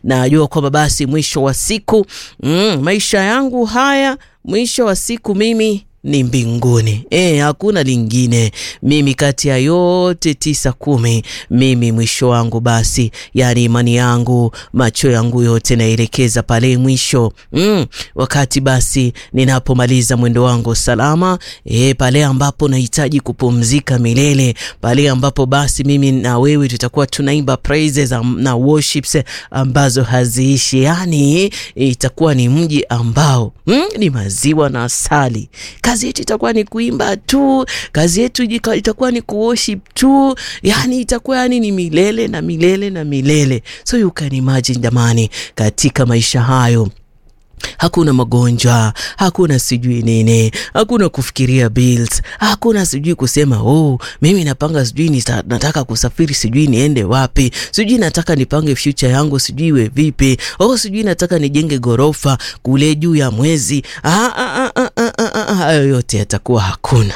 najua kwamba basi mwisho wa siku mm, maisha yangu haya mwisho wa siku mimi ni mbinguni. E, hakuna lingine. Mimi kati ya yote tisa kumi, mimi mwisho wangu basi, yani imani yangu, macho yangu yote naelekeza pale mwisho mm, wakati basi ninapomaliza mwendo wangu salama, e, pale ambapo nahitaji kupumzika milele, pale ambapo basi mimi na wewe tutakuwa tunaimba praises na worships ambazo haziishi, yani itakuwa ni mji ambao mm, ni maziwa na asali kazi yetu itakuwa ni kuimba tu, kazi yetu itakuwa ni kuworship tu, yani itakuwa yani ni milele na milele na milele. So you can imagine jamani, katika maisha hayo hakuna magonjwa, hakuna sijui nini, hakuna kufikiria bills, hakuna sijui kusema oh, mimi napanga sijui nita, nataka kusafiri sijui niende wapi, sijui nataka nipange future yangu sijui iwe vipi, oh, sijui nataka nijenge gorofa kule juu ya mwezi. Hayo yote yatakuwa hakuna.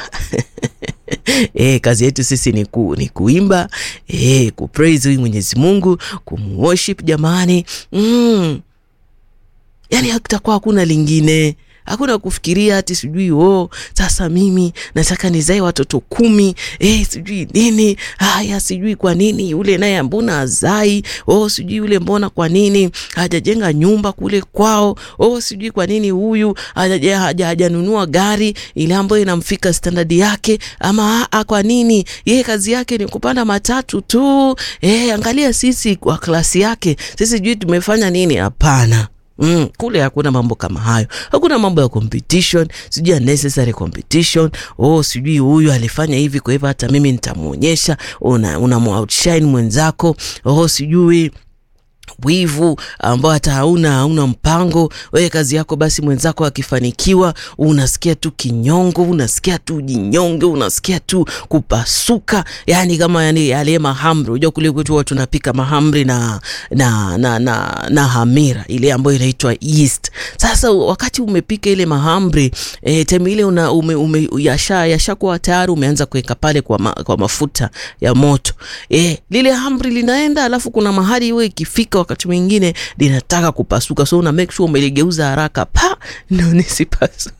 E, kazi yetu sisi ni, ku, ni kuimba e, kupraise huyu Mwenyezi Mungu, kumworship jamani mm. Yani hakutakuwa hakuna lingine, hakuna kufikiria ati sijui oh, sasa mimi nataka nizae watoto kumi eh, sijui nini haya, sijui kwa nini yule naye mbona azai oh, sijui yule mbona kwa nini hajajenga nyumba kule kwao oh, sijui kwa nini huyu hajanunua gari ile ambayo inamfika standard yake, ama a, kwa nini yeye kazi yake ni kupanda matatu tu eh, angalia sisi kwa klasi yake sisi sijui tumefanya nini? Hapana. Mm, kule hakuna mambo kama hayo, hakuna mambo ya competition, sijui unnecessary competition. Oh, sijui huyu alifanya hivi, kwa hivyo hata mimi nitamwonyesha. Una, una outshine mwenzako. Oh, sijui wivu ambao hata hauna hauna mpango wewe, kazi yako basi, mwenzako akifanikiwa unasikia tu kinyongo, unasikia tu jinyonge, unasikia tu kupasuka, yani kama yani yale mahamri. Unajua kule kwetu watu tunapika mahamri na na, na, na, na hamira ile ambayo inaitwa yeast. Sasa wakati umepika ile mahamri e, temi ile una ume, ume, yasha yashakuwa tayari, umeanza kuweka pale kwa, ma, kwa mafuta ya moto e, lile hamri linaenda, alafu kuna mahali wewe ikifika wakati mwingine linataka kupasuka, so una make sure umeligeuza haraka pa ndo nisipasuke.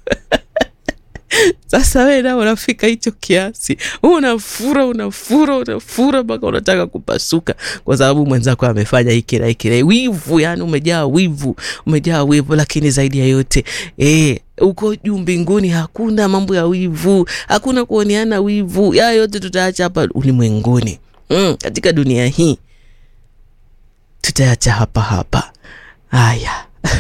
Sasa wewe nao unafika hicho kiasi, unafura unafura unafura mpaka unataka kupasuka, kwa sababu mwenzako amefanya hiki na hiki. Wivu, yani umejaa wivu, umejaa wivu. Lakini zaidi ya yote eh, uko juu mbinguni hakuna mambo ya wivu, hakuna kuoneana wivu. Ya yote tutaacha hapa ulimwenguni, mm, katika dunia hii tutaacha hapa hapa. Haya.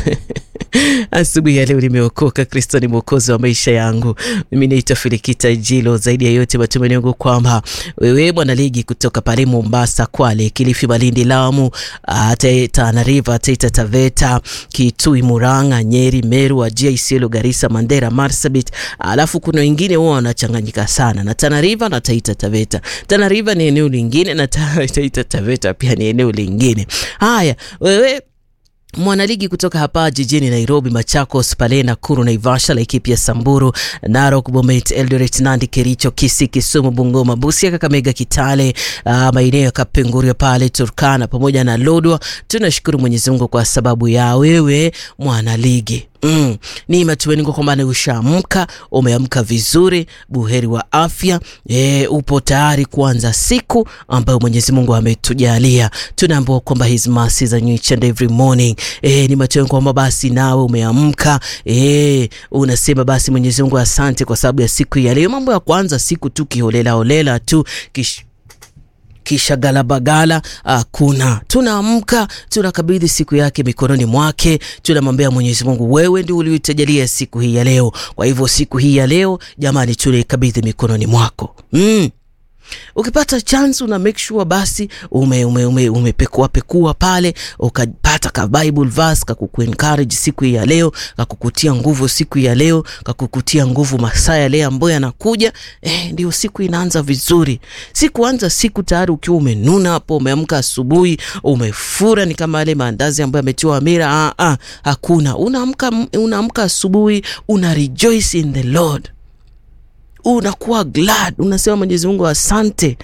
Asubuhi ya leo nimeokoka. Kristo ni mwokozi wa maisha yangu. Mimi naitwa Filikita Jilo. Zaidi ya yote, matumaini yangu kwamba wewe mwanaligi kutoka pale Mombasa, Kwale, Kilifi, Malindi, Lamu, Tana River, Taita Taveta, Kitui, Murang'a, Nyeri, Meru, Wajir, Isiolo, Garissa, Mandera, Marsabit, alafu kuna wengine wao wanachanganyika sana na Tana River na Taita Taveta. Tana River ni eneo lingine na Taita Taveta pia ni eneo lingine. Haya, wewe mwanaligi kutoka hapa jijini Nairobi, Machakos, pale Nakuru, Naivasha, Laikipia, Samburu, Narok, Bomet, Eldoret, Nandi, Kericho, Kisii, Kisumu, Bungoma, Busia, Kakamega, Kitale, uh, maeneo ya Kapenguria pale Turkana pamoja na Lodwa. Tunashukuru Mwenyezi Mungu kwa sababu ya wewe mwanaligi. Mm, ni matumaini kwamba ushaamka, umeamka vizuri, buheri wa afya e, upo tayari kuanza siku ambayo Mwenyezi Mungu ametujalia. Tunaambiwa kwamba his mercies are new each and every morning. E, ni matumaini kwamba basi nawe umeamka, e, unasema basi Mwenyezi Mungu asante kwa sababu ya siku ya leo. Mambo ya kuanza siku tu kiholela holela tu kish kisha galabagala hakuna. Tunaamka, tunakabidhi siku yake mikononi mwake, tunamwambia Mwenyezi Mungu, wewe ndio ulioitajalia siku hii ya leo. Kwa hivyo siku hii ya leo jamani, tunaikabidhi mikononi mwako mm. Ukipata chance una make sure basi ume, ume, ume, umepekua pekua pale ukapata ka Bible verse kakuku encourage siku hii ya leo, kakukutia nguvu siku hii ya leo, kakukutia nguvu masaa ya leo ambayo yanakuja. Eh, ndio siku inaanza vizuri. Sikuanza siku tayari ukiwa umenuna hapo, umeamka asubuhi umefura, ni kama yale maandazi ambayo yametiwa hamira. Ah, ah, hakuna. Unaamka unaamka asubuhi una rejoice in the Lord unakuwa glad, unasema Mwenyezi Mungu asante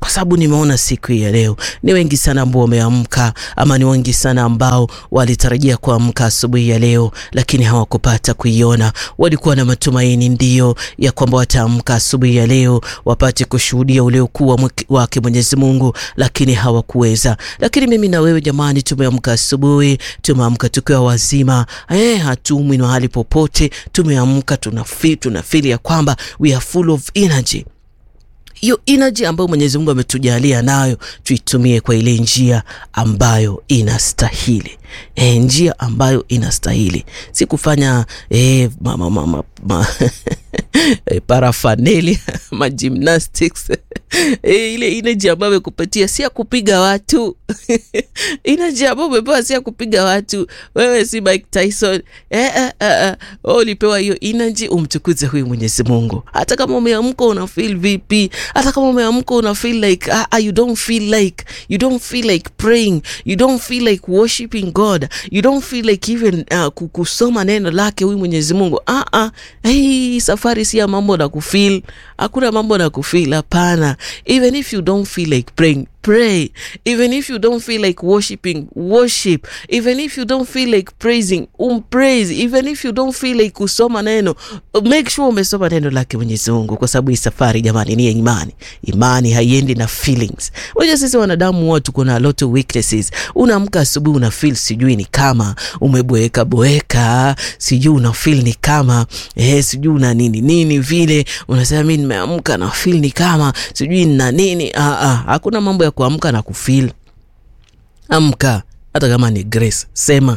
kwa sababu nimeona siku hii ya leo ni wengi sana ambao wameamka, ama ni wengi sana ambao walitarajia kuamka asubuhi ya leo, lakini hawakupata kuiona. Walikuwa na matumaini ndio ya kwamba wataamka asubuhi ya leo wapate kushuhudia ule ukuu wake Mwenyezi Mungu, lakini hawakuweza. Lakini mimi na wewe jamani, tumeamka asubuhi, tumeamka tukiwa wazima eh, hatumwi mahali popote. Tumeamka tunafeel, tunafeel ya kwamba we are full of energy hiyo energy ambayo Mwenyezi Mungu ametujalia nayo tuitumie kwa ile njia ambayo inastahili. E, njia ambayo inastahili, si kufanya e, ma, ma, ma, ma, ma e, parafaneli ma gymnastics e, ile energy ambayo amekupatia si ya kupiga watu energy ambayo umepewa si ya kupiga watu. Wewe si Mike Tyson e, e, e, ulipewa hiyo energy umtukuze huyu Mwenyezi Mungu, hata kama umeamka una feel vipi, hata kama umeamka una feel like ah, you don't feel like you don't feel like praying, you don't feel like worshiping God, you don't feel like even uh, kusoma neno lake huyu Mwenyezi Mungu. Ah ah, hey, safari si ya mambo na kufeel, hakuna mambo na kufeel, hapana. Even if you don't feel like praying pray even if you don't feel like worshiping worship even if you don't feel like praising um praise even if you don't feel like kusoma neno make sure umesoma neno lake Mwenyezi Mungu, kwa sababu hii safari jamani ni ya imani. Imani haiendi na feelings. Unajua sisi wanadamu wote tuko na lot of weaknesses. Unaamka asubuhi una feel sijui ni kama umeboeka boeka, sijui una feel ni kama eh, sijui una nini nini vile, unasema mimi nimeamka na feel ni kama sijui nina nini. Ah ah, hakuna mambo ya kuamka na kufeel. Amka, hata kama ni grace, sema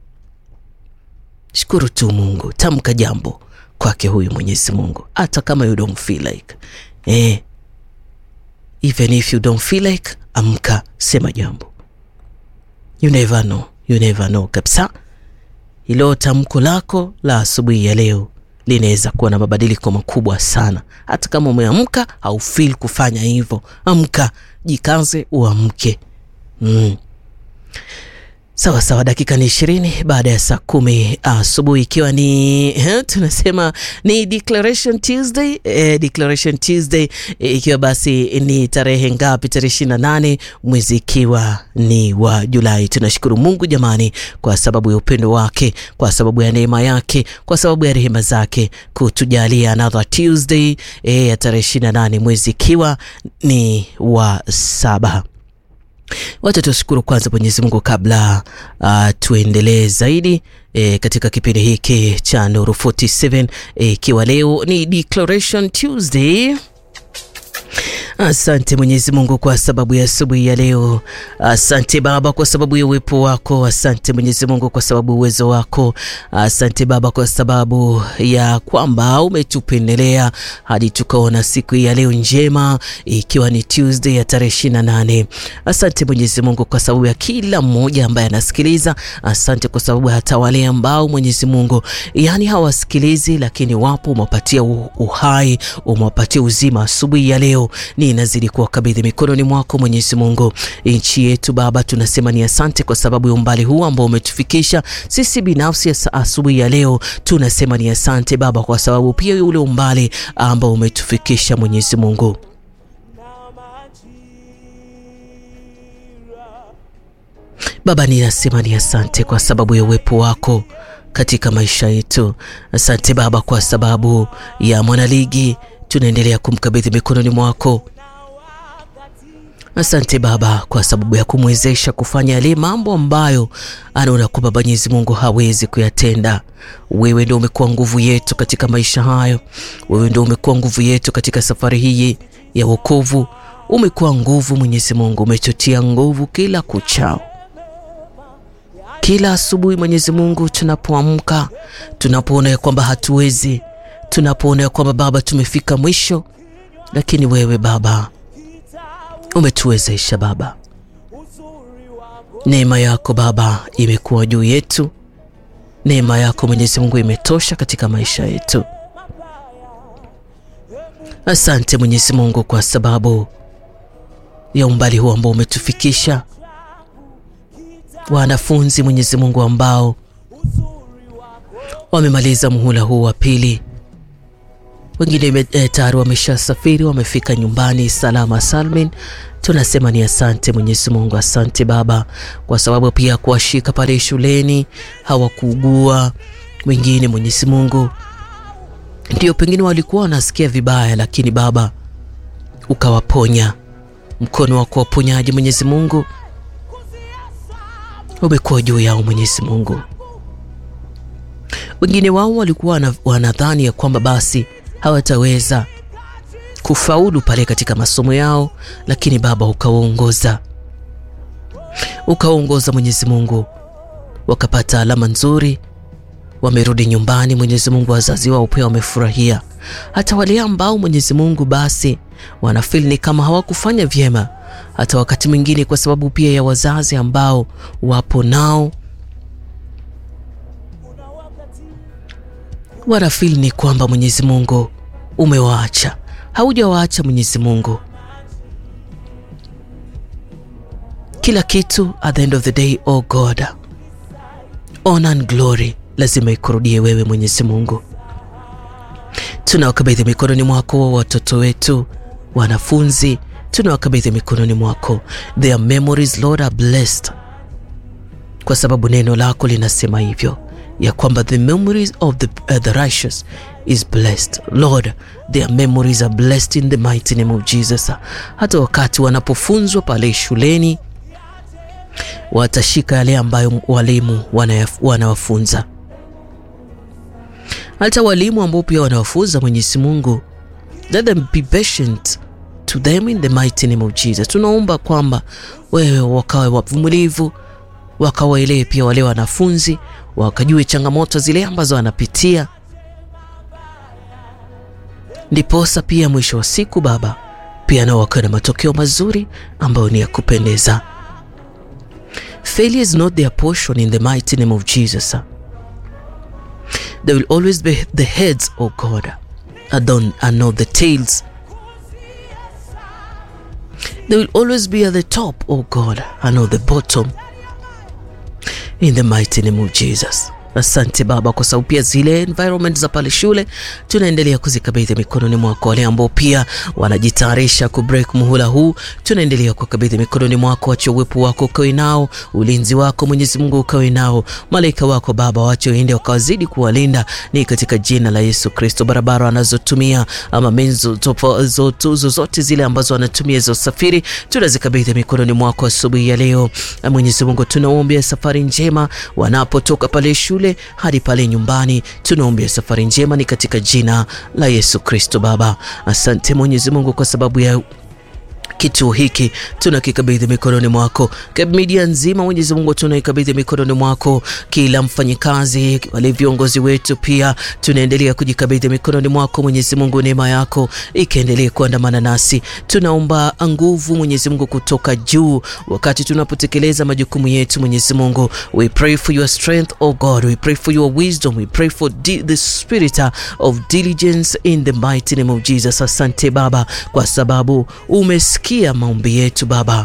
shukuru tu Mungu, tamka jambo kwake huyu Mwenyezi Mungu, hata kama you don't feel like eh, even if you don't feel like, amka, sema jambo. You never know, you never know kabisa. Ilo tamko lako la asubuhi ya leo linaweza kuwa na mabadiliko makubwa sana. Hata kama umeamka haufeel kufanya hivyo, amka, jikaze, uamke. mm. Sawa sawa, dakika ni ishirini baada ya saa kumi asubuhi, ikiwa ni eh, tunasema ni Declaration Tuesday eh, Declaration Tuesday eh, ikiwa basi ni tarehe ngapi? Tarehe ishirini na nane mwezi ikiwa ni wa Julai. Tunashukuru Mungu jamani, kwa sababu ya upendo wake, kwa sababu ya neema yake, kwa sababu ya rehema zake kutujalia another Tuesday eh, ya tarehe ishirini na nane mwezi ikiwa ni wa saba. Wacha tushukuru kwanza Mwenyezi Mungu kabla uh, tuendelee zaidi e, katika kipindi hiki cha Nuru 47 ikiwa e, leo ni Declaration Tuesday. Asante Mwenyezi Mungu kwa sababu ya asubuhi ya leo. Asante Baba kwa sababu ya uwepo wako. Asante Mwenyezi Mungu kwa sababu uwezo wako. Asante Baba kwa sababu ya kwamba umetupendelea hadi tukaona siku hii ya leo njema, ikiwa ni Tuesday ya tarehe ishirini na nane. Asante Mwenyezi Mungu kwa sababu ya kila mmoja ambaye anasikiliza. Asante kwa sababu hata wale ambao Mwenyezi Mungu yani hawasikilizi, lakini wapo, umewapatia uhai, umewapatia uzima asubuhi ya leo ni inazidi kuwakabidhi mikononi mwako Mwenyezi Mungu. Nchi yetu Baba, tunasema ni asante kwa sababu ya umbali huu ambao umetufikisha sisi binafsi. Asubuhi ya leo tunasema ni asante Baba kwa sababu pia ule umbali ambao umetufikisha Mwenyezi Mungu. Baba, ninasema ni asante kwa sababu ya uwepo wako katika maisha yetu. Asante Baba kwa sababu ya mwanaligi tunaendelea kumkabidhi mikononi mwako. Asante Baba kwa sababu ya kumwezesha kufanya yale mambo ambayo anaona kwamba Mwenyezi Mungu hawezi kuyatenda. Wewe ndio umekuwa nguvu yetu katika maisha hayo. Wewe ndio umekuwa nguvu yetu katika safari hii ya wokovu. Umekuwa nguvu Mwenyezi Mungu, umechotia nguvu kila kuchao kila asubuhi Mwenyezi Mungu, tunapoamka tunapoona ya kwamba hatuwezi, tunapoona ya kwamba Baba tumefika mwisho, lakini wewe Baba umetuwezesha Baba. Neema yako Baba imekuwa juu yetu, neema yako Mwenyezi Mungu imetosha katika maisha yetu. Asante Mwenyezi Mungu kwa sababu ya umbali huu ambao umetufikisha wanafunzi Mwenyezi Mungu ambao wamemaliza muhula huu wa pili, wengine e, tayari wameshasafiri wamefika nyumbani salama salmin. Tunasema ni asante Mwenyezi Mungu, asante Baba kwa sababu pia kuwashika pale shuleni hawakuugua. Wengine Mwenyezi Mungu ndio pengine walikuwa wanasikia vibaya, lakini Baba ukawaponya. Mkono wa kuwaponyaji Mwenyezi Mungu umekuwa juu yao Mwenyezi Mungu. Wengine wao walikuwa wanadhani ya kwamba basi hawataweza kufaulu pale katika masomo yao, lakini Baba ukawaongoza, ukawaongoza Mwenyezi Mungu, wakapata alama nzuri, wamerudi nyumbani. Mwenyezi Mungu, wazazi wao pia wamefurahia. Hata wale ambao Mwenyezi Mungu basi wanafeel ni kama hawakufanya vyema, hata wakati mwingine kwa sababu pia ya wazazi ambao wapo nao wanafeel ni kwamba Mwenyezi Mungu umewaacha. Haujawaacha Mwenyezi Mungu. Kila kitu at the end of the day, oh God, honor and glory lazima ikurudie wewe Mwenyezi Mungu. Tunawakabidhi mikononi mwako watoto wetu, wanafunzi, tunawakabidhi mikononi mwako. Their memories Lord are blessed, kwa sababu neno lako linasema hivyo ya kwamba the memories of the, uh, the righteous is blessed. Lord, their memories are blessed in the mighty name of Jesus. Hata wakati wanapofunzwa pale shuleni watashika yale ambayo walimu wanawafunza, hata walimu ambao pia wanawafunza Mwenyezi Mungu, let them be patient to them in the mighty name of Jesus. Tunaomba kwamba wewe wakawe wavumilivu, wakawaelewe pia wale wanafunzi wakajue changamoto zile ambazo wanapitia, ndiposa pia mwisho wa siku Baba pia nao wakawe na matokeo mazuri ambayo ni ya kupendeza. Failure is not their portion in the mighty name of Jesus. They will always be the heads, oh God, and not the tails. They will always be at the top, oh God, and not the bottom. In the mighty name of Jesus. Asante Baba, kwa sababu pia zile environment za pale shule tunaendelea kuzikabidhi mikononi mwako. Wale ambao pia wanajitayarisha ku break muhula huu, tunaendelea kukabidhi mikononi mwako. Wache uwepo wako ukawe nao, ulinzi wako Mwenyezi Mungu ukawe nao, malaika wako Baba wache waende wakawazidi kuwalinda, ni katika jina la Yesu Kristo. Barabara wanazotumia ama menzo zozote zile ambazo wanatumia za usafiri, tunazikabidhi mikononi mwako asubuhi ya leo. Mwenyezi Mungu, tunaombea safari njema wanapotoka pale shule hadi pale nyumbani, tunaombea safari njema, ni katika jina la Yesu Kristo. Baba, asante Mwenyezi Mungu kwa sababu ya kituo hiki tunakikabidhi mikononi mwako. Media nzima Mwenyezi Mungu tunaikabidhi mikononi mwako, kila mfanyikazi, wale viongozi wetu pia tunaendelea kujikabidhi mikononi mwako Mwenyezi Mungu, neema yako ikaendelee kuandamana nasi. Tunaomba nguvu Mwenyezi Mungu kutoka juu wakati tunapotekeleza majukumu yetu Mwenyezi Mungu. We pray for your strength oh God, we pray for your wisdom, we pray for the spirit of diligence in the mighty name of Jesus. Asante Baba kwa sababu umesikia kia maombi yetu Baba.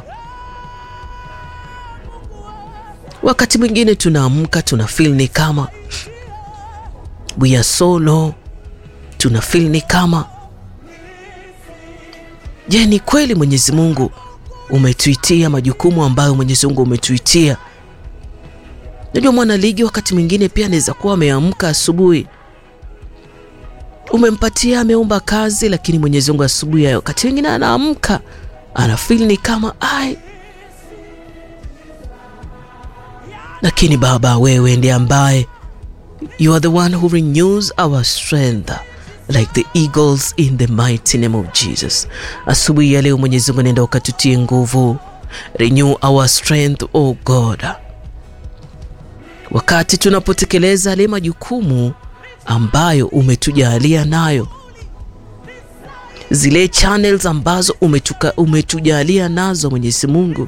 Wakati mwingine tunaamka tuna feel ni kama we are so low, tuna feel ni kama je, ni kweli Mwenyezi Mungu umetuitia majukumu ambayo Mwenyezi Mungu umetuitia? Najua mwana ligi wakati mwingine pia anaweza kuwa ameamka asubuhi umempatia ameomba kazi, lakini Mwenyezi Mungu asubuhi ya wakati mwingine anaamka anafeel ni kama ai, lakini Baba, wewe ndiye ambaye you are the one who renews our strength like the eagles in the mighty name of Jesus. Asubuhi ya leo Mwenyezi Mungu, nenda ukatutie nguvu, renew our strength oh God, wakati tunapotekeleza yale majukumu ambayo umetujalia nayo, zile channels ambazo umetuka, umetujalia nazo Mwenyezi Mungu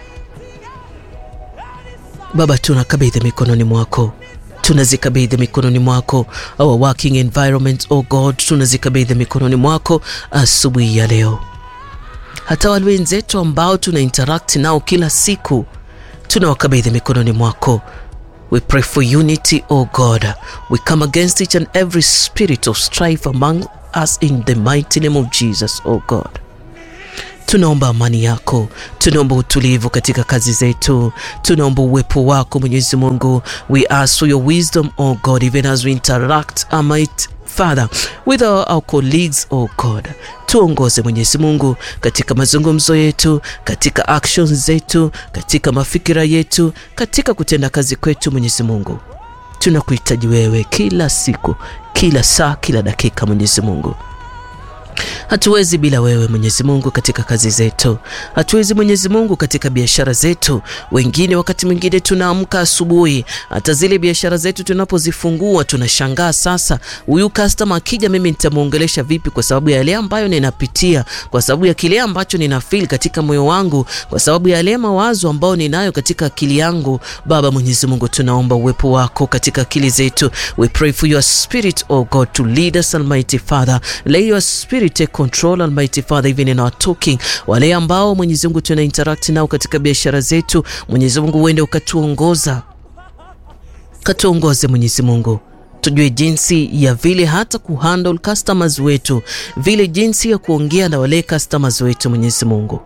Baba, tunakabidhi mikononi mwako, tunazikabidhi mikononi mwako our working environment oh God, tunazikabidhi mikononi mwako asubuhi ya leo. Hata wale wenzetu ambao tuna interact nao kila siku tunawakabidhi mikononi mwako. We pray for unity, O God. We come against each and every spirit of strife among us in the mighty name of Jesus, oh God. Tunaomba amani yako, tunaomba utulivu katika kazi zetu, tunaomba uwepo wako Mwenyezi Mungu. We ask for your wisdom, oh God, even as we interact, might Father, with our, our colleagues, oh God. Tuongoze Mwenyezi Mungu katika mazungumzo yetu, katika actions zetu, katika mafikira yetu, katika kutenda kazi kwetu. Mwenyezi Mungu, tunakuhitaji wewe kila siku, kila saa, kila dakika. Mwenyezi Mungu, hatuwezi bila wewe Mwenyezi Mungu katika kazi zetu, hatuwezi Mwenyezi Mungu katika biashara zetu. Wengine wakati mwingine tunaamka asubuhi, hata zile biashara zetu tunapozifungua tunashangaa, sasa huyu customer akija, mimi nitamuongelesha vipi? Kwa sababu ya yale ambayo ninapitia, kwa sababu ya kile ambacho nina feel katika moyo wangu, kwa sababu ya yale mawazo ambayo ninayo katika akili yangu. Baba Mwenyezi Mungu, tunaomba uwepo wako katika akili zetu. We pray for your spirit, oh God, to lead us, Almighty Father. Lay your spirit take control, Almighty Father, even in our talking. Wale ambao Mwenyezi Mungu tuna interact nao katika biashara zetu, Mwenyezi Mungu uende ukatuongoza, katuongoze Mwenyezi Mungu tujue jinsi ya vile hata kuhandle customers wetu, vile jinsi ya kuongea na wale customers wetu. Mwenyezi Mungu,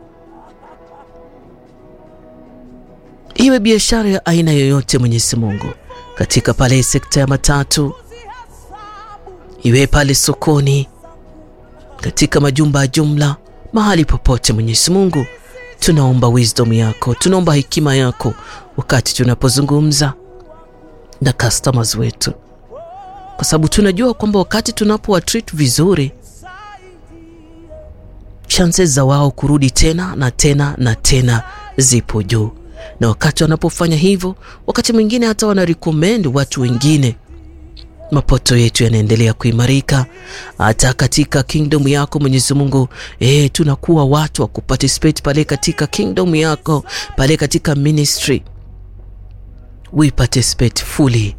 iwe biashara ya aina yoyote, Mwenyezi Mungu, katika pale sekta ya matatu, iwe pale sokoni, katika majumba ya jumla, mahali popote, Mwenyezi Mungu, tunaomba wisdom yako, tunaomba hekima yako wakati tunapozungumza na customers wetu kwa sababu tunajua kwamba wakati tunapowa treat vizuri, chances za wao kurudi tena na tena na tena zipo juu, na wakati wanapofanya hivyo, wakati mwingine hata wana recommend watu wengine. Mapato yetu yanaendelea kuimarika hata katika kingdom yako Mwenyezi Mungu. Eh, tunakuwa watu wa kuparticipate pale katika kingdom yako, pale katika ministry, we participate fully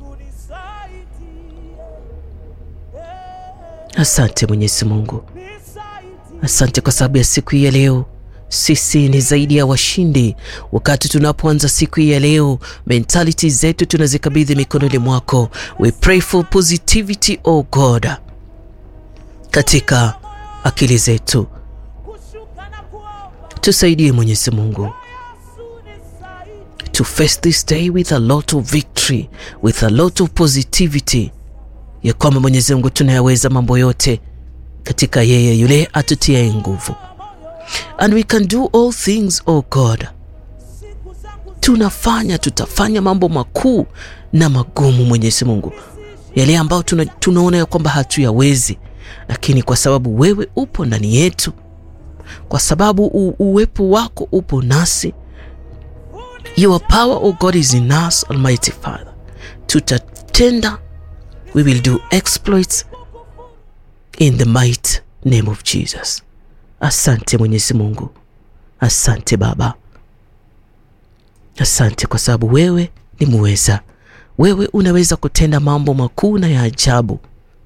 Asante Mwenyezi Mungu, asante kwa sababu ya siku hii ya leo. Sisi ni zaidi ya washindi. Wakati tunapoanza siku hii ya leo, mentality zetu tunazikabidhi mikononi mwako. We pray for positivity, oh God, katika akili zetu. Tusaidie Mwenyezi Mungu to face this day with a lot of victory, with a lot of positivity ya kwamba Mwenyezi Mungu tunayaweza mambo yote katika yeye yule atutiaye nguvu, and we can do all things oh God. Tunafanya, tutafanya mambo makuu na magumu, Mwenyezi Mungu, yale ambayo tuna, tunaona ya kwamba hatuyawezi, lakini kwa sababu wewe upo ndani yetu, kwa sababu u, uwepo wako upo nasi, your power oh God is in us, Almighty Father, tutatenda We will do exploits in the mighty name of Jesus. Asante Mwenyezi Mungu, asante Baba, asante kwa sababu wewe ni muweza. Wewe unaweza kutenda mambo makuu na ya ajabu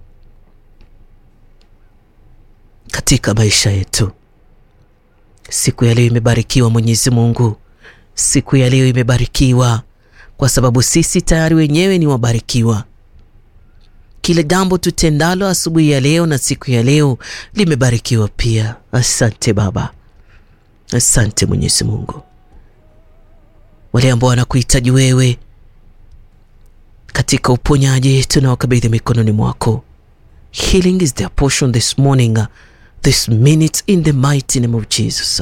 katika maisha yetu. Siku ya leo imebarikiwa Mwenyezi Mungu, siku ya leo imebarikiwa kwa sababu sisi tayari wenyewe ni wabarikiwa. Kile jambo tutendalo asubuhi ya leo na siku ya leo limebarikiwa pia. Asante Baba, asante Mwenyezi Mungu. Wale ambao wanakuhitaji wewe katika uponyaji, tunawakabidhi mikononi mwako. Healing is their portion this morning, this minute, in the mighty name of Jesus.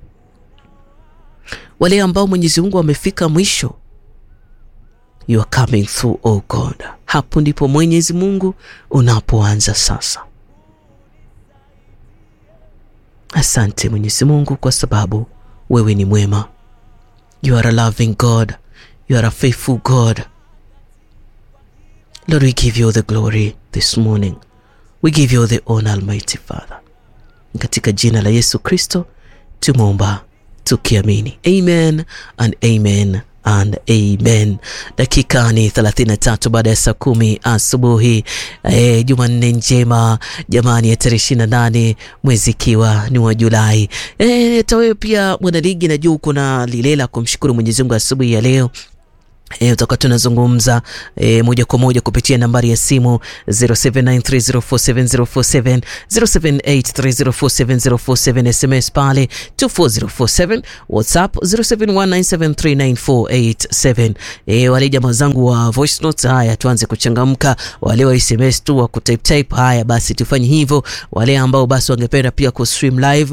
Wale ambao Mwenyezi Mungu wamefika mwisho You are coming through, oh God. Hapo ndipo Mwenyezi Mungu unapoanza sasa. Asante Mwenyezi Mungu kwa sababu wewe ni mwema. You are a loving God. You are a faithful God. Lord, we give you the glory this morning. We give you the honor, Almighty Father. Katika jina la Yesu Kristo tumeomba tukiamini. Amen and amen and amen. Dakika ni 33 baada ya saa kumi asubuhi. E, Jumanne njema jamani, ya tarehe 28 mwezi ikiwa ni wa Julai. E, hata wewe pia mwanaligi, najua uko na lile la kumshukuru Mwenyezi Mungu asubuhi ya leo E, utakuwa tunazungumza e, moja kwa moja kupitia nambari ya simu 0793047047 0783047047 SMS pale 24047 WhatsApp 0719739487. E, wale jamaa zangu wa voice notes, haya tuanze kuchangamka. Wale wa SMS tu wa kutype type, haya basi tufanye hivyo. Wale ambao basi wangependa pia kustream live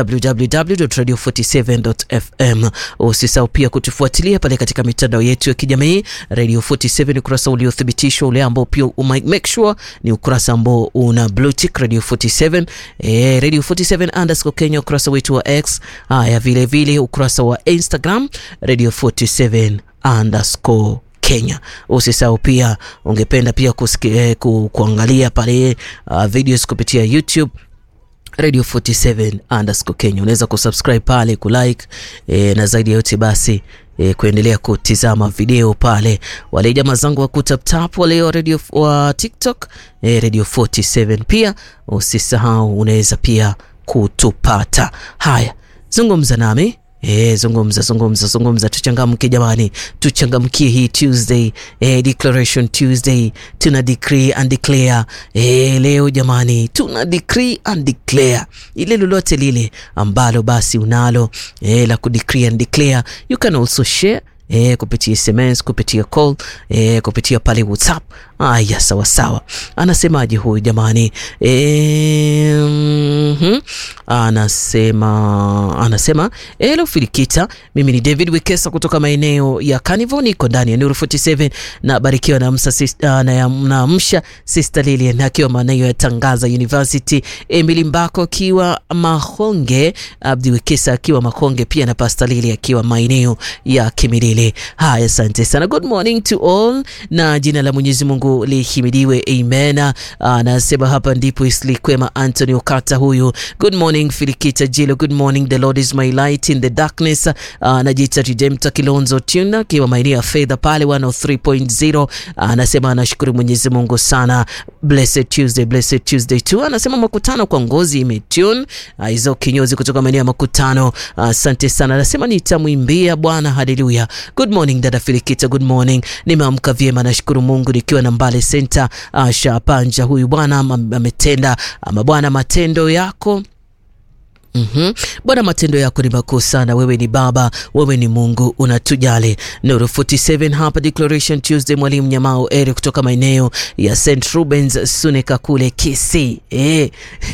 www.radio47.fm, usisahau pia kutufuatilia pale katika mitandao yetu ya kijamii Radio 47 ukurasa uliothibitishwa ule ambao pia make sure ni ukurasa ambao una blue tick Radio 47 eh, Radio 47 underscore Kenya ukurasa wetu wa X. Haya, vile vile ukurasa wa Instagram Radio 47 underscore Kenya. Usisahau pia, ungependa pia kusiki, eh, ku, kuangalia pale uh, videos kupitia YouTube Radio 47 underscore Kenya. Unaweza kusubscribe pale, kulike e, na zaidi ya yote basi e, kuendelea kutizama video pale. Wale jamaa zangu wa kutaptap wale wa radio wa TikTok e, Radio 47 pia usisahau, unaweza pia kutupata. Haya, zungumza nami E, zungumza zungumza zungumza, tuchangamke jamani, tuchangamkie hii Tuesday e, Declaration Tuesday. Tuna decree and declare e, leo jamani, tuna decree and declare ile lolote lile ambalo basi unalo e, la kudecree and declare, you can also share E, kupitia SMS kupitia call e, kupitia pale WhatsApp. Aya, sawa sawa. Anasemaje huyu jamani? E, mm -hmm. Anasema anasema hello Filikita, mimi ni David Wekesa kutoka maeneo ya Carnival, niko ndani ya Nuru 47 na barikiwa na msa sister, na, na msha Sister Lilian akiwa maeneo ya Tangaza University, Emily Mbako akiwa Mahonge, Abdi Wekesa akiwa Mahonge pia na Pastor Lili akiwa maeneo ya Kimilili. Haya, asante sana. Good morning to all, na jina la Mwenyezi Mungu lihimidiwe, amen. Anasema hapa ndipo Islikwema Anthony Okata huyu. Good morning Filikita Jilo, good morning, the Lord is my light in the darkness. Anajiita Redemptor Kilonzo Tuna akiwa maeneo ya fedha pale 103.0. Anasema anashukuru Mwenyezi Mungu sana. Blessed Tuesday, blessed Tuesday tu. Anasema makutano kwa ngozi imetune hizo kinyozi kutoka maeneo ya makutano. Asante sana. Anasema nitamwimbia Bwana, haleluya. Good morning dada Filikita, good morning. Nimeamka vyema, nashukuru Mungu nikiwa na Mbale Center. Asha Panja huyu bwana ametenda ama Bwana matendo yako Mm -hmm. Bwana, matendo yako ni makuu sana. Wewe ni Baba, wewe ni Mungu, unatujali. Nuru 47 hapa Declaration Tuesday. Mwalimu Nyamao Eri kutoka maeneo ya St Rubens Suneka kule Kisii. Eh.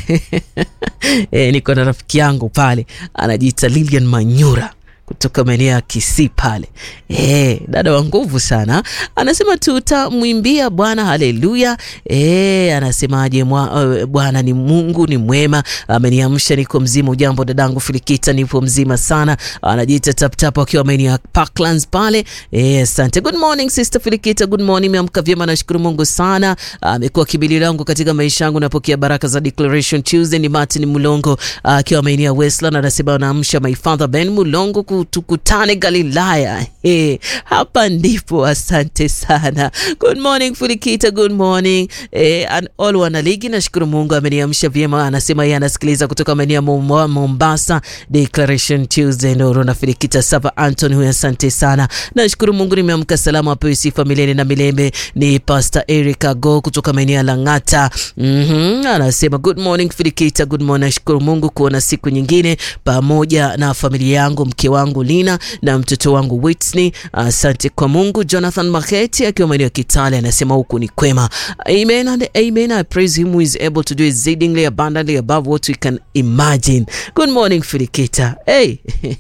Eh, niko na rafiki yangu pale anajiita Lilian Manyura kutoka maeneo ya Kisii pale. E, dada wa nguvu sana anasema tutamwimbia Bwana haleluya. E, anasemaje? Uh, Bwana ni Mungu ni mwema, ameniamsha niko mzima. Ujambo dadangu Filikita, nipo mzima sana. Anajiita taptap akiwa maeneo ya Parklands pale. E, asante. Good morning sister Filikita, good morning. Nimeamka vyema, nashukuru Mungu sana. Amekuwa kibili langu katika maisha yangu, napokea baraka za Declaration Tuesday. Ni Martin Mulongo akiwa maeneo ya Westland, anasema anaamsha my father Ben Mulongo tukutane Galilaya. Hey, hapa ndipo. Asante sana. Good morning Fulikita, good morning hey, and all wanaligi, nashukuru Mungu ameniamsha vyema. Anasema yeye anasikiliza kutoka maeneo ya Mombasa. Declaration Tuesday Nuru na Fulikita Sava Anton huyu, asante sana. Nashukuru Mungu nimeamka salama, apewe sifa milele na milele. Ni Pastor Erica Go kutoka maeneo ya Lang'ata. mm -hmm. Anasema good morning Fulikita, good morning. Nashukuru Mungu kuona siku nyingine pamoja na familia yangu, mke wangu Lina na mtoto wangu Whitney. Asante uh, kwa Mungu. Jonathan Maketi akiwa maeneo ya Kitale anasema huku ni kwema. Amen and amen. I praise him who is able to do exceedingly abundantly above what we can imagine. Good morning Filikita. Hey.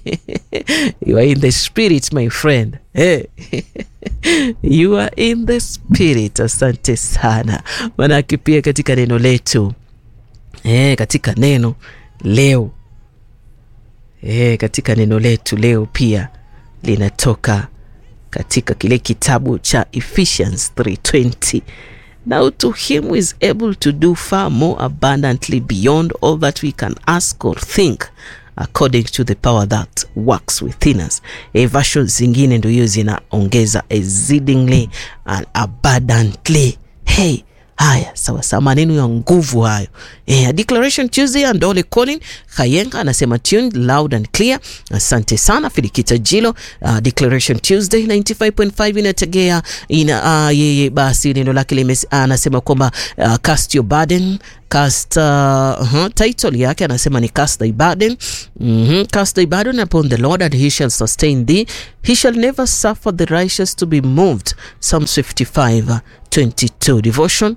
You are in the spirit my friend. Hey. You are in the spirit. Asante sana. Manake pia katika neno letu eh, katika neno leo E, katika neno letu leo pia linatoka katika kile kitabu cha Ephesians 3:20 now to him who is able to do far more abundantly beyond all that we can ask or think according to the power that works within us. E, versions zingine ndio hiyo zinaongeza exceedingly and abundantly. Hey, Haya, sawa sawa, maneno ya nguvu hayo. Eh, Declaration Tuesday Andole Colin Kayenga anasema tuned loud and clear. Asante sana Filikita Jilo. Uh, Declaration Tuesday 95.5 inategea ina uh, yeye basi neno lake lime anasema kwamba uh, cast your burden cast uh, uh, title yake anasema ni cast thy burden mm -hmm. cast thy burden upon the Lord and he shall sustain thee he shall never suffer the righteous to be moved Psalm 55 22 devotion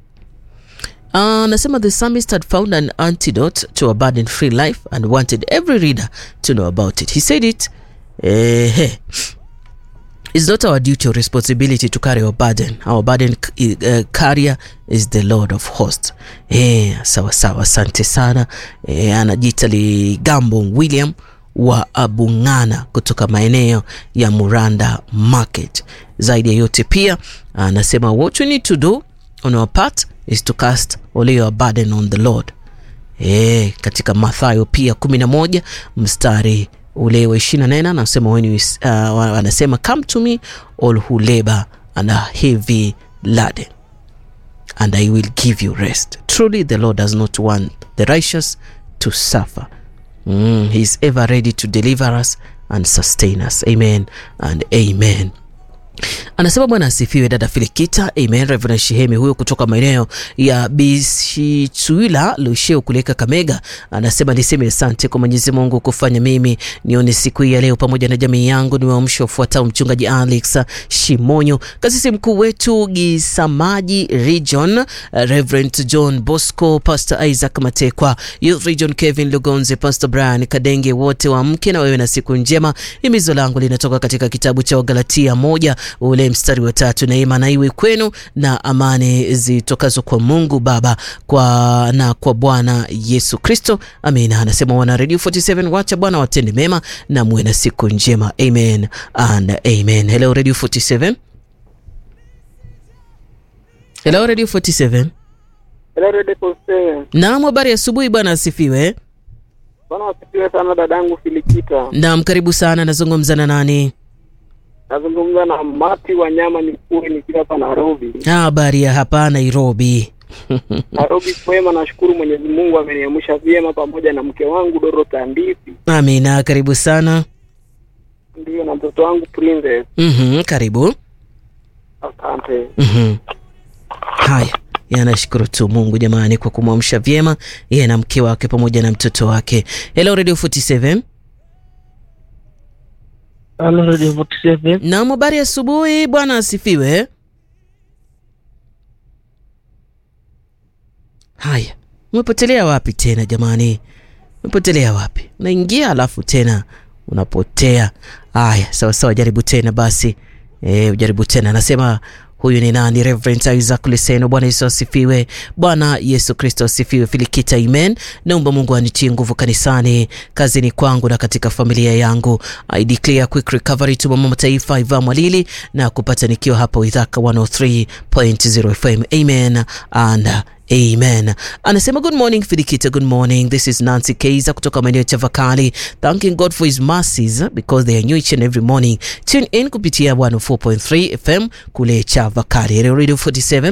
anasema uh, the psalmist had found an antidote to a burden free life and wanted every reader to know about it he said it eh, It's not our duty or responsibility to carry our burden. Our burden uh, carrier is the Lord of hosts. Eh, sawa sawa, asante sana. Eh, anajiita Ligambo William wa Abung'ana kutoka maeneo ya Muranda Market. Zaidi ya yote pia anasema what we need to do on our part is to cast all your burden on the Lord. Eh, katika Mathayo pia 11 mstari ule wa ishirini na nane anasema when you, uh, anasema come to me all who labor and are heavy laden and I will give you rest. Truly the Lord does not want the righteous to suffer. Mm, he is ever ready to deliver us and sustain us. Amen and amen. Anasema Bwana asifiwe, dada Filikita. Amen. Reverend Shihemi huyo kutoka maeneo ya Bishichuila Lusheo kule Kakamega anasema niseme asante kwa Mwenyezi Mungu kufanya mimi nione siku hii ya leo pamoja na jamii yangu. Ni waamsho ufuatao: mchungaji Alex Shimonyo, kasisi mkuu wetu Gisamaji Region, Reverend John Bosco, Pastor Isaac Matekwa, Youth Region Kevin Lugonze, Pastor Brian Kadenge, wote wa mke na wewe na siku njema. Himizo langu linatoka katika kitabu cha Wagalatia moja ule mstari wa tatu, neema na iwe kwenu na amani zitokazo kwa Mungu Baba kwa na kwa Bwana Yesu Kristo. Amina. Anasema wana Radio 47 wacha Bwana watende mema na muwe na siku njema. Amen and amen. Hello Radio 47. Hello Radio 47. Hello Radio 47. Naam, habari asubuhi bwana asifiwe. Bwana asifiwe sana dadangu Filikita. Naam, karibu sana. Nazungumza na nani? Nazungumza na Mati wa nyama Nikuri nikiwa hapa Nairobi. Habari ya hapa Nairobi. Nairobi kwema, nashukuru Mwenyezi Mungu ameniamsha vyema pamoja na mke wangu Dorothy Andisi, Amina, karibu sana. ndio na mtoto wangu Princess. Mhm, karibu. Asante. Mhm. Haya, yanashukuru tu Mungu jamani kwa kumwamsha vyema yeye na mke wake pamoja na mtoto wake. Hello Radio 47. Hello Radio 47. Naam, habari asubuhi bwana asifiwe. Haya, umepotelea wapi tena jamani? Umepotelea wapi? Unaingia alafu tena unapotea. Haya, sawa sawa, jaribu tena basi. Eh, ujaribu tena. Anasema huyu ni nani? Reverend Isaac Liseno. Bwana Yesu asifiwe. Bwana Yesu Kristo asifiwe. Filikita, amen. Naomba Mungu anitie nguvu kanisani, kazini kwangu na katika familia yangu. I declare quick recovery to mama taifa Iva Mwalili na kupata nikiwa hapa Ithaka 103.0 FM. Amen and Amen. Anasema good morning Filikita, good morning. This is Nancy Keiza kutoka maeneo ya Chavakali. Thanking God for his mercies because they are new each and every morning. Tune in kupitia 104.3 FM kule Chavakali. Hello Radio 47.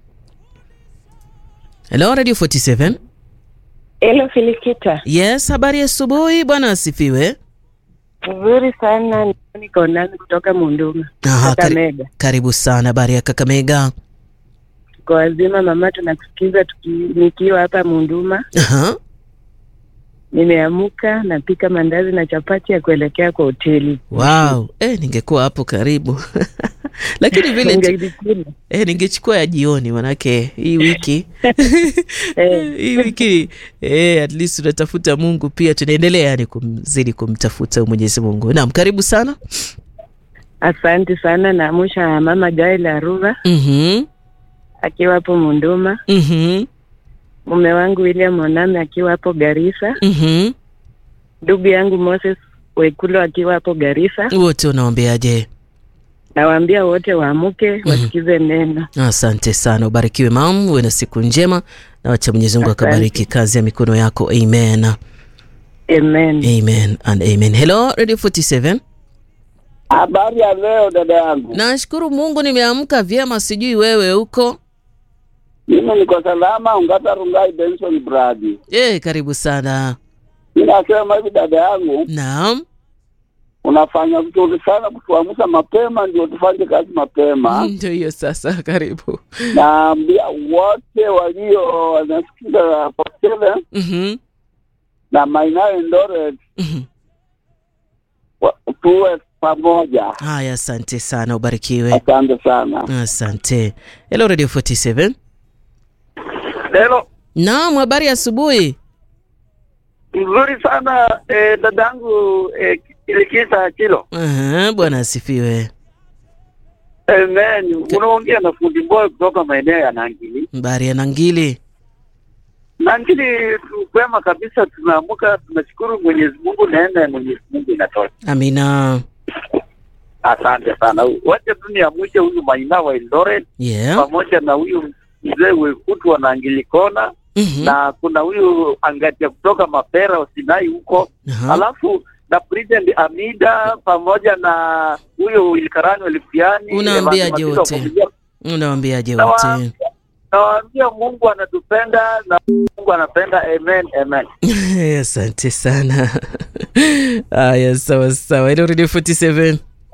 Hello Radio 47. Hello Filikita, Yes, habari ya asubuhi bwana asifiwe. nzuri sana. Niko nani kutoka Munduma, Aha, kari, Kakamega. karibu sana. Habari ya Kakamega. Kwa wazima mama, tunakusikiza tuki, nikiwa hapa Munduma. Aha. Nimeamuka napika mandazi na chapati ya kuelekea kwa hoteli. Wow. Eh, ningekuwa hapo karibu. Lakini vile tu, Ungejikuna. eh, ningechukua ya jioni manake hii wiki Eh. hii wiki eh, at least tunatafuta Mungu pia tunaendelea yani kumzidi kumtafuta Mwenyezi Mungu. Naam, karibu sana. Asante sana. Naamusha mama Gail Aruba Mhm. akiwa hapo Munduma, Mhm. mume wangu William Oname akiwa hapo Garissa, Mhm. ndugu yangu Moses Wekulo akiwa hapo Garissa. Wote unaombeaje? Nawaambia wote waamuke wasikize neno. Asante sana, ubarikiwe mam, uwe na siku njema na wacha Mwenyezi Mungu Asante. akabariki kazi ya mikono yako. Amen. Amen. Amen and amen. Hello Radio 47. Habari ya leo dada yangu. Nashukuru Mungu nimeamka vyema, sijui wewe huko. Mimi niko salama, Ungata Rungai Benson Bradi. Eh, karibu sana. Mi nasema hivi, dada yangu, Naam. unafanya vizuri sana kutuamsha mapema, ndio tufanye kazi mapema. Ndio hiyo sasa, karibu. Naambia wote walio wanasikiza Postele Mhm. na Mainayo Eldoret Mhm. wa- tuwe pamoja. Haya, asante sana, ubarikiwe. Asante sana. Asante. Hello Radio 47. Lelo Naam, habari ya asubuhi. mzuri sana eh, dadangu eh, Ilikisa Chilo. Aha, Bwana asifiwe. Amen. Unaongea na fundi boy kutoka maeneo ya Nangili. Habari ya Nangili. Nangili kwema kabisa, tumeamka tunashukuru Mwenyezi Mungu, neema ya Mwenyezi Mungu inatosha. Amina. Asante sana. Wacha tu niamshe huyu Maina wa Eldoret Yeah. pamoja na huyu mzee Wekutu wa Nangili Kona Mhm. na kuna huyu Angatia kutoka Mapera Usinai huko Aha. alafu na President Amida pamoja na huyo Wilkarani Walifiani. Unawaambiaje Evans wote? Matiso wa Kupigia- Unawaambiaje Nawa- wote? Nawaambia Mungu anatupenda na Mungu anapenda. Amen, amen. Asante sana. Haya, sawa sawa. Hello Radio 47.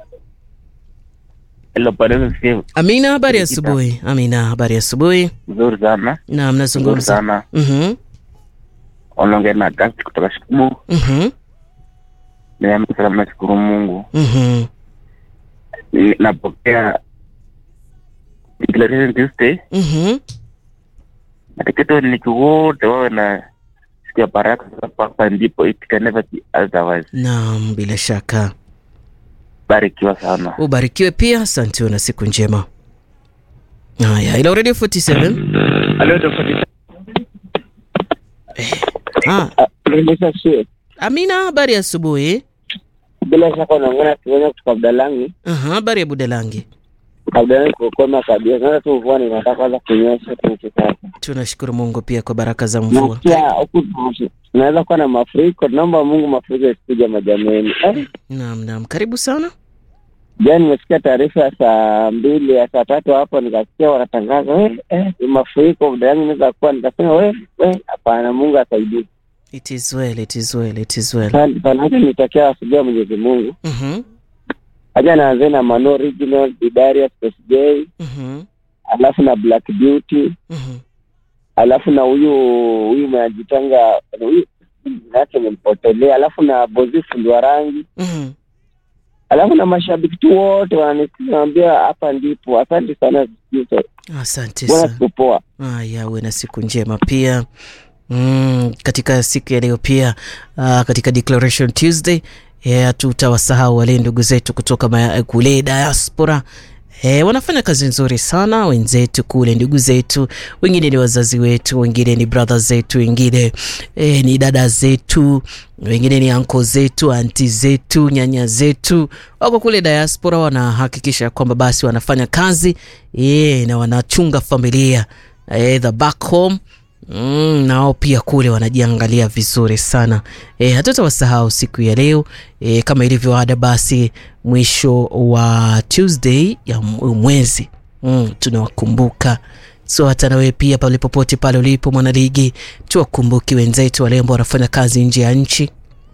Hello, Padre Steve. Amina, habari ya Nikita. asubuhi. Amina, habari ya asubuhi. Nzuri sana. Na Nzuri mnazungumza. sana. Mhm. Unaongea na Gasti kutoka Shikumu. Mhm. Nimeamka salama, nashukuru Mungu. Mhm. Ni- Napokea Declaration Tuesday. Mhm. Nataka wananchi wote wawe na siku ya baraka sasa hapa ndipo it can never be otherwise. Naam, bila shaka. Barikiwa sana. Ubarikiwe pia. Asante, una siku njema. Haya, hello Radio 47. Hello, Dr. Ah, Profesa Shie, Amina, habari ya asubuhi. bila shaka unaongea na Kiwenya kutoka Abdalangi. Aha, habari ya Budalangi. Abdalangi kukoma kabisa. Sasa tu mvua inataka kwanza kunyesha tu sasa. Tunashukuru Mungu pia kwa baraka za mvua. Nasikia huku tu- tunaweza kuwa na mafuriko. Tunaomba Mungu mafuriko isikuja majameni. Eh, Naam, naam, karibu sana. jana nimesikia taarifa ya saa mbili ya saa tatu hapo, nikasikia wanatangaza eh, eh, ni mafuriko Abdalangi inaweza kuwa, nikasema we we, hapana, Mungu asaidie. It is well, it is well, it is well. Asante sana, hata nitakia asubuhi ya Mwenyezi Mungu. Mhm. Haja naanze na Mano Original, Bidaria, Space J, Mhm. alafu na Black Beauty, Mhm. alafu na huyu huyu mnajitanga huyu jina yake nimempotelea, alafu na Bozi fundi wa rangi, Mhm. alafu na mashabiki tu wote wananisikiza, naambia hapa ndipo. Asante sana Zito. Asante Bwana sana. siku poa. Haya, uwe na siku njema pia. Mm, katika siku ya leo pia uh, katika Declaration Tuesday yeah, tutawasahau wale ndugu zetu kutoka ma- kule diaspora E, wanafanya kazi nzuri sana wenzetu kule, ndugu zetu, wengine ni wazazi wetu, wengine ni brother zetu, wengine e, ni dada zetu, wengine ni anko zetu, anti zetu, nyanya zetu, wako kule diaspora, wanahakikisha kwamba basi wanafanya kazi e, na wanachunga familia e, the back home Mm, nao pia kule wanajiangalia vizuri sana e, hatutawasahau siku ya leo e, kama ilivyo ada basi mwisho wa Tuesday ya m- mwezi mm, tunawakumbuka so hata nawewe pia pale popote pale ulipo mwanaligi tuwakumbuki wenzetu wale ambao wanafanya kazi nje ya nchi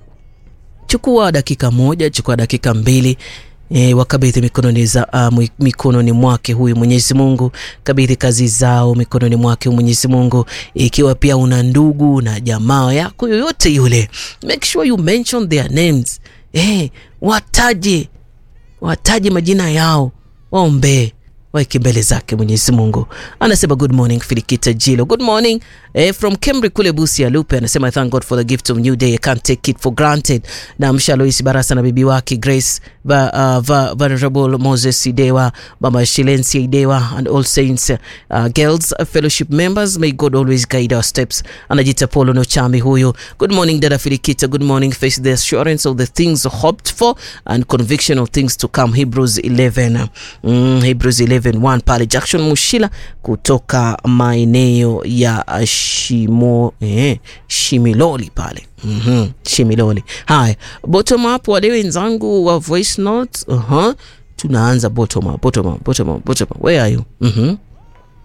chukua dakika moja chukua dakika mbili E, wakabidhi mikononi za uh, mwi- mikononi mwake huyu Mwenyezi Mungu, kabidhi kazi zao mikononi mwake huyu Mwenyezi Mungu. Ikiwa pia una ndugu na jamaa yako yoyote yule, make sure you mention their names. Eh, wataje wataje majina yao, waombee waeke mbele zake Mwenyezi Mungu. Anasema good morning Filikita Jilo, good morning eh, from Kemri kule Busia. Lupe anasema thank God for the gift of new day, I can't take it for granted. Na Mshaloisi Barasa na bibi wake Grace va, uh, va, Venerable Moses Idewa, Mama Shilensi Idewa and all saints uh, girls uh, fellowship members, may God always guide our steps. Anajita Polo Nochami huyo. Good morning dada Filikita, good morning face the assurance of the things hoped for and conviction of things to come. Hebrews 11 mm, Hebrews 11 1 pale Jackson Mushila kutoka maeneo ya uh, Shimo eh, Shimiloli pale mm-hmm. Shimiloli. Haya, bottom up, wale wenzangu wa voice notes uh-huh. Tunaanza bottom up, bottom up, bottom up, bottom up. Where are you? mm-hmm.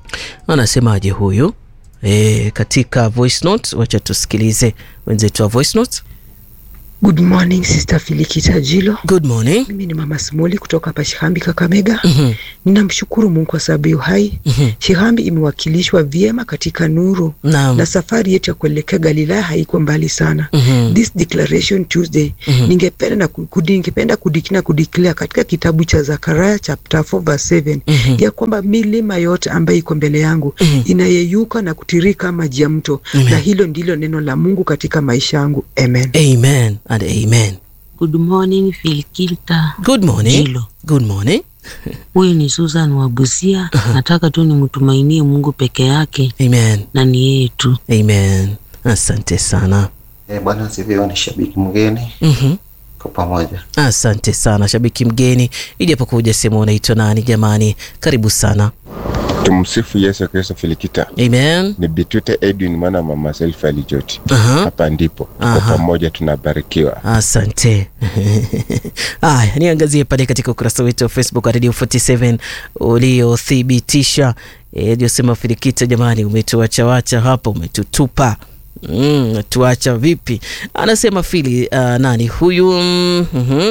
Anasemaje huyu e, katika voice note? Wacha tusikilize wenzetu wa voice note. Good morning Sister Filikita Jilo. Good morning. Mimi ni Mama Smoli kutoka hapa Shihambi Kakamega. Mhm, Ninamshukuru Mungu kwa sababu ya uhai. mhm. Shihambi imewakilishwa vyema katika nuru Naam. na safari yetu ya kuelekea Galilaya haiko mbali sana. Mhm, This declaration Tuesday mhm. ningependa na kudi, ningependa kudikina kudeclare katika kitabu cha Zakaria chapter 4 verse 7 Mhm. ya kwamba milima yote ambayo iko mbele yangu Mhm. inayeyuka na kutirika maji ya mto, Amen. na hilo ndilo neno la Mungu katika maisha yangu. Amen. Amen and amen. Good morning Filikita Good morning. Jilo. Good morning. Huyu ni Susan wa Busia. Nataka tu nimtumainie Mungu peke yake Amen. na ni yeye tu. Amen. Asante sana. Eh, Bwana asifiwe. Ni shabiki mgeni Mhm. kwa pamoja. Asante sana shabiki mgeni, ijapokuwa hujasema unaitwa nani. Jamani, karibu sana. Tumsifu Yesu Kristo. Filikita Amen. ni Bitute Edwin mwana mama Selfa Alijoti. Aha. Hapa ndipo kwa Aha. pamoja tunabarikiwa. Asante. Aya, niangazie pale katika ukurasa wetu wa Facebook wa Radio 47 uliothibitisha iliyosema Filikita, jamani, umetuachawacha hapa, umetutupa Mm, tuacha vipi? Anasema Fili uh, nani huyu mm, mhm.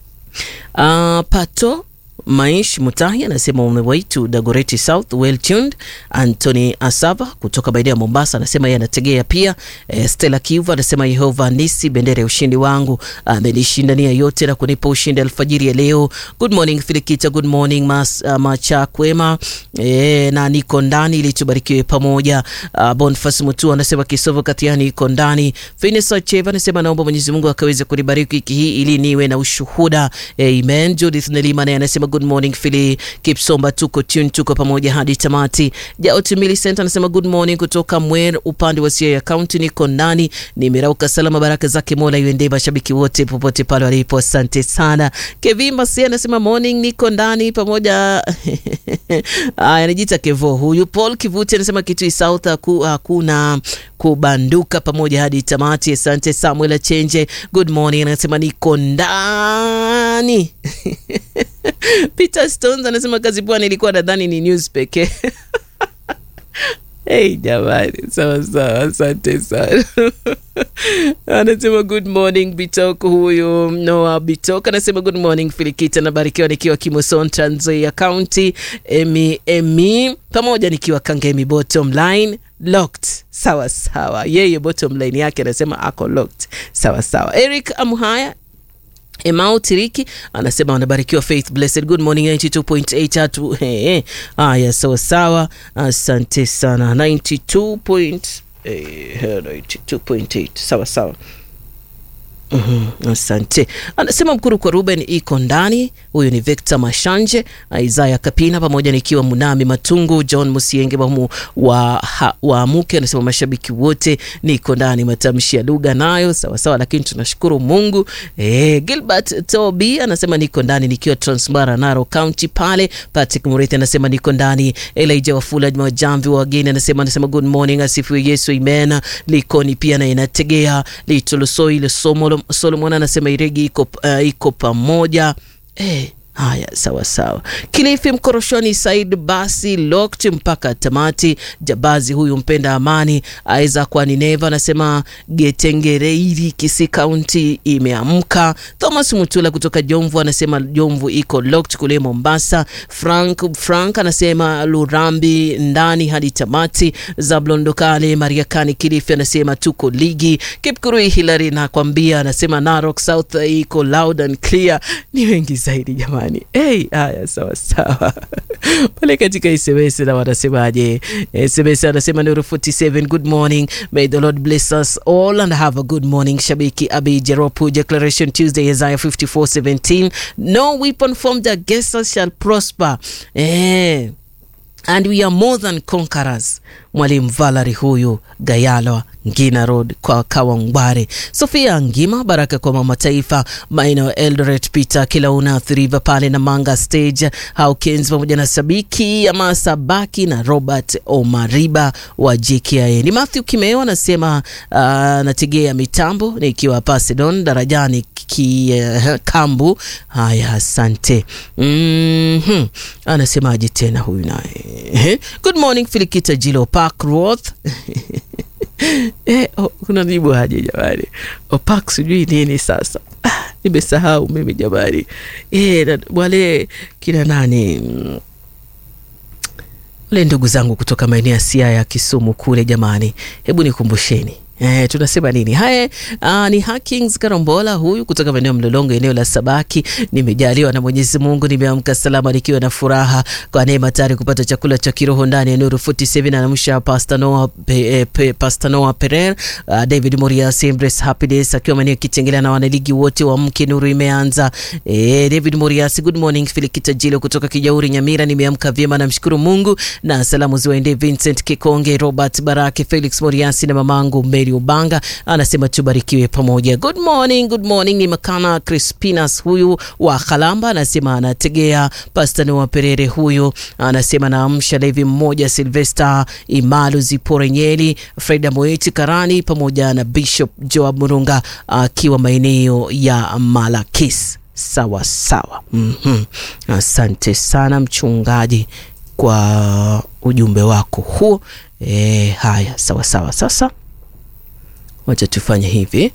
Uh, Pato Maish Mutahi anasema on the way to Dagoretti South well tuned. Anthony Asava kutoka maeneo ya Mombasa anasema yeye anategea pia. Eh, Stella Kiuva anasema Yehova nisi bendera ya ushindi wangu amenishindania yote na kunipa ushindi alfajiri ya leo. Good morning Filikita, good morning mas, uh, macha kwema eh, na niko ndani ili tubarikiwe pamoja. Uh, Boniface Mutu anasema Kisovo Katiani iko ndani. Finesa Cheva anasema naomba Mwenyezi Mungu akaweze kunibariki wiki hii ili niwe na ushuhuda. Amen. Judith Nelima naye anasema good morning Philly Kipsomba, tuko tune, tuko pamoja hadi tamati. Jaot Millicent anasema good morning kutoka Mwer upande wa Siaya County, niko ndani, nimerauka salama, baraka zake Mola iwende mashabiki wote popote pale walipo, asante sana. Kevin Masi anasema morning, niko ndani pamoja Aya, anajiita Kevo huyu. Paul Kivuti anasema Kitui South haku, hakuna kubanduka pamoja hadi tamati. Asante Samuel Achenje, good morning, anasema niko ndani Peter Stones anasema kazi bwana, ilikuwa nadhani ni news pekee. Hey, jamani, sawa sawa, asante sana. anasema good morning Bitok. Huyu Noah Bitok anasema good morning Filikita, nabarikiwa nikiwa Kimoson, Trans Nzoia County. Emi Emi pamoja nikiwa Kangemi, bottom line locked. Sawa sawa, yeye bottom line yake anasema ako locked. Sawa sawa. Eric Amuhaya Emau Tiriki anasema wanabarikiwa Faith Blessed. Good morning 92.8 tatu. Hey, haya sawa sawa, asante sana 92 point, eh, 92.8 sawa sawa. Mhm, asante. Anasema mkuru kwa Ruben iko ndani. Huyu ni Victor Mashanje, Isaya Kapina pamoja nikiwa Munami Matungu, John Musienge wa, wa, ha, wa Muke anasema mashabiki wote niko ndani. Matamshi ya lugha nayo sawa sawa, lakini tunashukuru Mungu. Eh, Gilbert Tobi anasema niko ndani nikiwa Transmara Naro County pale. Patrick Murithi anasema niko ndani. Elijah Wafula Juma Jamvi wa wageni anasema anasema good morning, asifiwe Yesu, amen. Likoni pia na inategea Litolosoi ile somo Solomon anasema Iregi iko, uh, iko pamoja eh. Haya, sawa sawa. Kilifi Mkoroshoni, Said basi locked mpaka tamati. Jabazi huyu mpenda amani aweza kwa Nineva anasema Getengereiri Kisi Kaunti imeamka. Thomas Mutula kutoka Jomvu anasema Jomvu iko locked kule Mombasa. Frank Frank anasema Lurambi ndani hadi tamati. Zablon Dokale Mariakani Kilifi anasema tuko ligi. Kipkurui Hilary nakwambia anasema Narok South iko loud and clear. Ni wengi zaidi jamani. Hey, haya sawa sawa pale katika SMS na wanasemaje? SMS anasema Nuru 47 good morning, may the Lord bless us all and have a good morning. Shabiki Abi Jeropu, Declaration Tuesday, Isaiah 54:17 no weapon formed against us shall prosper eh and we are more than conquerors. Mwalimu Valerie huyu Gayalwa Ngina Road kwa Kawangware. Sofia Ngima Baraka kwa mama taifa maeneo Eldoret Peter Kilauna River pale na Manga Stage Hawkins pamoja na Sabiki ya Masabaki na Robert Omariba wa JKIA. Ni Matthew Kimeo anasema uh, nategea mitambo nikiwa Pasedon darajani ki, uh, Kambu. Haya, asante. mm -hmm. Anasemaje tena huyu naye Ehe. Good morning Filikita Jilo Parkworth. Eh, oh, kuna jibu haja jamani. Opak sijui nini sasa. Ah, nimesahau mimi jamani. Eh, na- wale kina nani mm, wale ndugu zangu kutoka maeneo ya Siaya Kisumu kule jamani, hebu nikumbusheni Eh, tunasema nini? Haya, ah, ni Hakings Karombola huyu kutoka maeneo ya Mlolongo, eneo la Sabaki. Nimejaliwa na Mwenyezi Mungu, nimeamka salama nikiwa na furaha kwa neema tayari kupata chakula cha kiroho ndani ya Nuru 47 na namsha Pastor Noah pe, eh, pe, Pastor Noah Pereira, ah, David Murias, Embrace Happiness akiwa maeneo ya Kitengela na wanaligi wote wa mke Nuru imeanza. Eh, David Murias, good morning. Filikita Jilo kutoka Kijauri Nyamira, nimeamka vyema namshukuru Mungu na salamu ziwaendee Vincent Kikonge, Robert Barake, Felix Moriasi na mamangu Mary Ubanga, anasema tubarikiwe pamoja. Good morning, good morning. Ni Makana Crispinas huyu wa Kalamba, anasema anategea Pastor Noah Perere huyu, anasema naamsha Levi mmoja, Silvester Imalu Zipore Nyeli, Freda Moeti Karani pamoja na Bishop Joab Murunga akiwa maeneo ya Malakis. Sawa sawa. Mhm. Asante sana mchungaji kwa ujumbe wako huo. E, haya sawa sawa. Sasa wacha tufanye hivi.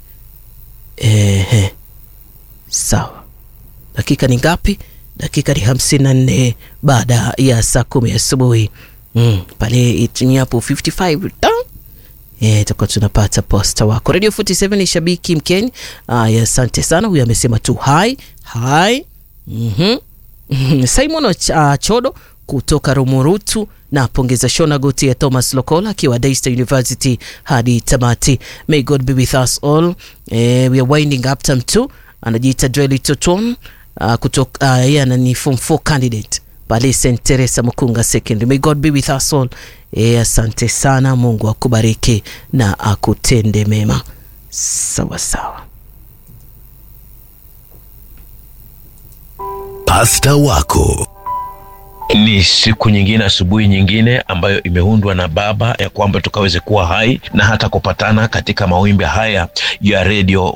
Ehe, sawa. Dakika ni ngapi? Dakika ni hamsini na nne baada ya saa kumi asubuhi. Mm, pale itinyapo 55 ta Eh, tutakuwa tunapata posta wako. Radio 47 ni shabiki mkeni. Aya, asante sana. Huyu amesema tu hi hi. Mhm. Simon Ch- uh, Chodo kutoka Rumurutu na pongeza Shona Goti ya Thomas Lokola akiwa Daystar University hadi tamati. May God be with us all. Eh, we are winding up term 2. Anajiita Joel Toton uh, kutoka uh, yeye anani form 4 candidate pale St Teresa Mukunga Secondary. May God be with us all. Eh, asante sana. Mungu akubariki na akutende mema. Sawa sawa. Pasta wako ni siku nyingine, asubuhi nyingine ambayo imeundwa na Baba ya kwamba tukaweze kuwa hai na hata kupatana katika mawimbi haya ya Radio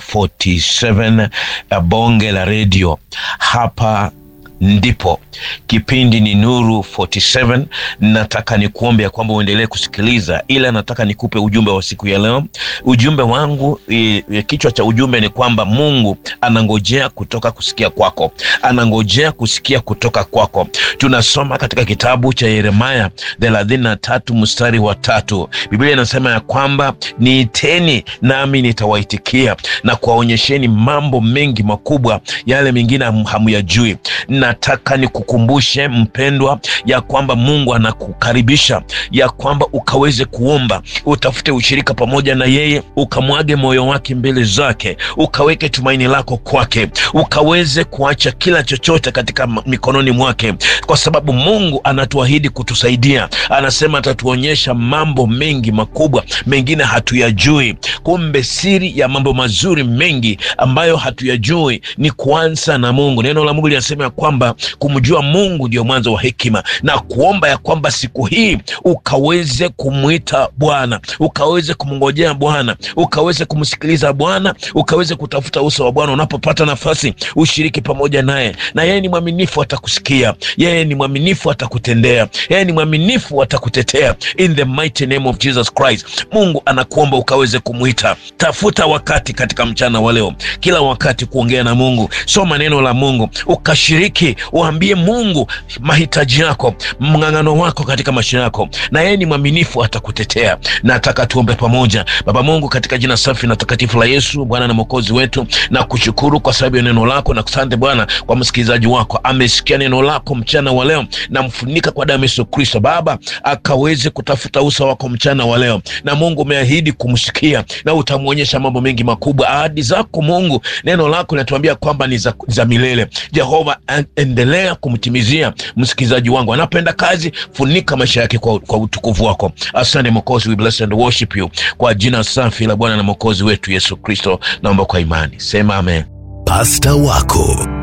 47 ya bonge la redio hapa ndipo kipindi ni Nuru 47. Nataka nikuombe ya kwamba uendelee kusikiliza, ila nataka nikupe ujumbe wa siku ya leo. Ujumbe wangu e, e, kichwa cha ujumbe ni kwamba Mungu anangojea kutoka kusikia kwako, anangojea kusikia kutoka kwako. Tunasoma katika kitabu cha Yeremaya thelathini na tatu mstari wa tatu. Biblia inasema ya kwamba niiteni nami nitawaitikia na kuwaonyesheni mambo mengi makubwa, yale mengine ham- hamuyajui. Nataka nikukumbushe mpendwa, ya kwamba Mungu anakukaribisha ya kwamba ukaweze kuomba, utafute ushirika pamoja na yeye, ukamwage moyo wake mbele zake, ukaweke tumaini lako kwake, ukaweze kuacha kila chochote katika m- mikononi mwake, kwa sababu Mungu anatuahidi kutusaidia. Anasema atatuonyesha mambo mengi makubwa, mengine hatuyajui. Kumbe siri ya mambo mazuri mengi ambayo hatuyajui ni kuanza na Mungu. Neno la Mungu linasema ya kwamba kumjua Mungu ndio mwanzo wa hekima, na kuomba ya kwamba siku hii ukaweze kumwita Bwana, ukaweze kumngojea Bwana, ukaweze kumsikiliza Bwana, ukaweze kutafuta uso wa Bwana. Unapopata nafasi, ushiriki pamoja naye, na yeye ni mwaminifu, atakusikia. Yeye ni mwaminifu, atakutendea. Yeye ni mwaminifu, atakutetea. In the mighty name of Jesus Christ, Mungu anakuomba ukaweze kumwita. Tafuta wakati katika mchana wa leo, kila wakati kuongea na Mungu. Soma neno la Mungu, ukashiriki, uambie Mungu mahitaji yako, mng'ang'ano wako katika maisha yako, na yeye ni mwaminifu, atakutetea. Nataka tuombe pamoja. Baba Mungu, katika jina safi na takatifu la Yesu, Bwana na mwokozi wetu, na kushukuru kwa sababu ya neno lako, na kusante Bwana kwa msikilizaji wako, amesikia neno lako mchana wa leo, na mfunika kwa damu ya Yesu Kristo. Baba akaweze kutafuta uso wako mchana wa leo, na Mungu umeahidi kumsikia na utamwonyesha mambo mengi makubwa. Ahadi zako Mungu, neno lako linatuambia kwamba ni za, za milele. Jehova, en- endelea kumtimizia msikilizaji wangu anapoenda kazi, funika maisha yake kwa, kwa utukufu wako. Asante Mwokozi, we bless and worship you kwa jina safi la Bwana na Mwokozi wetu Yesu Kristo, naomba kwa imani, sema amen. Pasta wako